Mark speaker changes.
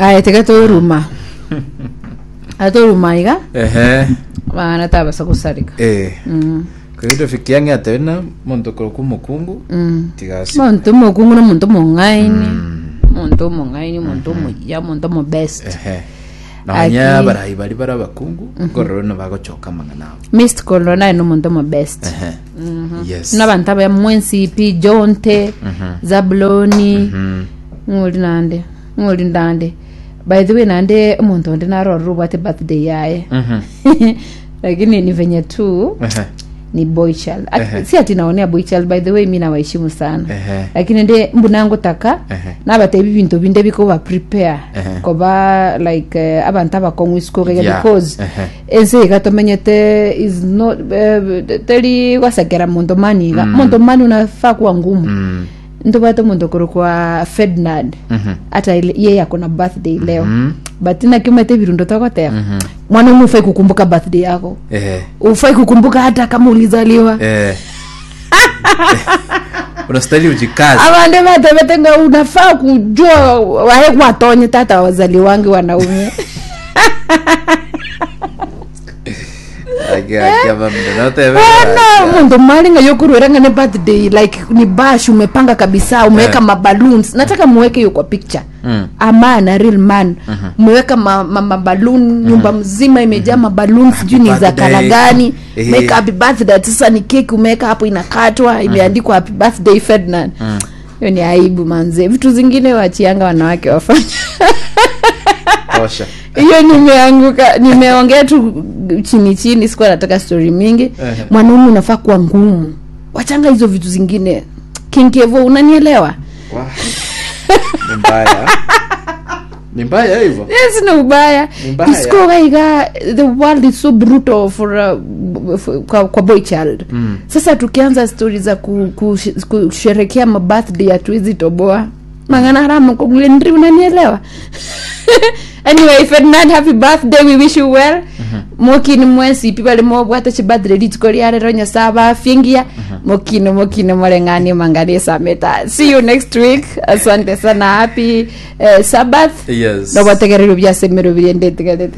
Speaker 1: aya tika toruma atoruma iga
Speaker 2: ehe
Speaker 1: bana tabasa gusarika
Speaker 2: eh
Speaker 1: Mm,
Speaker 2: kagido fikiange atena muntu koroku mukungu
Speaker 1: mm.
Speaker 2: tigasi
Speaker 1: muntu mukungu nomuntu mung'aini muntu mung'aini muntu muya muntu mubest
Speaker 2: ehe nabanya
Speaker 1: Aki-
Speaker 2: barayi bari bari abakungu ubwo rero nabagocoka amang'anabo
Speaker 1: mist colo naye nomuntu mubest
Speaker 2: ehe yes
Speaker 1: n'abantu abaya mwensipi jonte zabuloni
Speaker 2: Mhm.
Speaker 1: ng'oli nande ng'oli ndande by the way nande omuntu onde narorera obwate birthday yaye
Speaker 2: Mhm.
Speaker 1: lakini ni venye tu
Speaker 2: Ehe.
Speaker 1: ni boy child At-
Speaker 2: Ehe.
Speaker 1: si ati naonea boy child by the way mi nawaheshimu sana
Speaker 2: Ehe.
Speaker 1: lakini nde mbunangutaka
Speaker 2: Ehe.
Speaker 1: nabatebi bintu binde biko ba prepare
Speaker 2: Ehe.
Speaker 1: koba like uh, abantu abakong'u isikuokega
Speaker 2: Yeah.
Speaker 1: because
Speaker 2: Ehe.
Speaker 1: ensi iga tomenyete is not uh, teri gwasekera muntu mani iga muntu mani unafaa kuwa ngumu
Speaker 2: Mm.
Speaker 1: ntubate muntu kuru kwa ferdinand
Speaker 2: Mhm.
Speaker 1: hata ile- yeye ako na birthday leo
Speaker 2: Mhm.
Speaker 1: but nakimete virundo takotea
Speaker 2: Mhm.
Speaker 1: mwanaume ufai kukumbuka birthday yako
Speaker 2: Ehe.
Speaker 1: ufai kukumbuka hata kama ulizaliwa
Speaker 2: Eh. unastahili ujikazi
Speaker 1: avande vatevetenga unafaa kujua wahe kwatonye tata wazali wangi wanaume ana mundu malinga yokurweranga ne birthday like ni bash umepanga kabisa umeweka
Speaker 2: Eh.
Speaker 1: maballoons nataka muweke hiyo kwa picture
Speaker 2: Mm.
Speaker 1: a man a real man umeweka ma, ma, maballoon nyumba mzima imejaa maballoon sijui ni za
Speaker 2: birthday.
Speaker 1: kala gani
Speaker 2: Eh.
Speaker 1: umeweka happy birthday sasa ni keki umeweka hapo inakatwa imeandikwa happy birthday ferdinand hiyo ni aibu manze vitu zingine wachianga wanawake wafanya
Speaker 2: tosha
Speaker 1: hiyo nimeanguka nimeongea tu chini chini sikuwa nataka story mingi
Speaker 2: Ehe.
Speaker 1: mwanaume unafaa kuwa ngumu wachanga hizo vitu zingine kinkevo unanielewa
Speaker 2: Wah. ni mbaya ni mbaya hivyo
Speaker 1: sina ubaya
Speaker 2: Ni mbaya.
Speaker 1: isikogaiga the world is so brutal for, uh, for kwa, kwa boy child
Speaker 2: Mm.
Speaker 1: sasa tukianza stori za ku- ku- kusherekea mabirthday hatuwezi toboa mangana haramu kogulendri unanielewa anyway ferdinand happy birthday we wish you well mokini mwesipi bali mobwate chi birthday ritiko riarero nyasaa bafyengia mokino mokino moreng'ani mangani sameta see you next week asante sana happy uh, sabbath
Speaker 2: yes
Speaker 1: nobotegerero byasemero biriendetigarete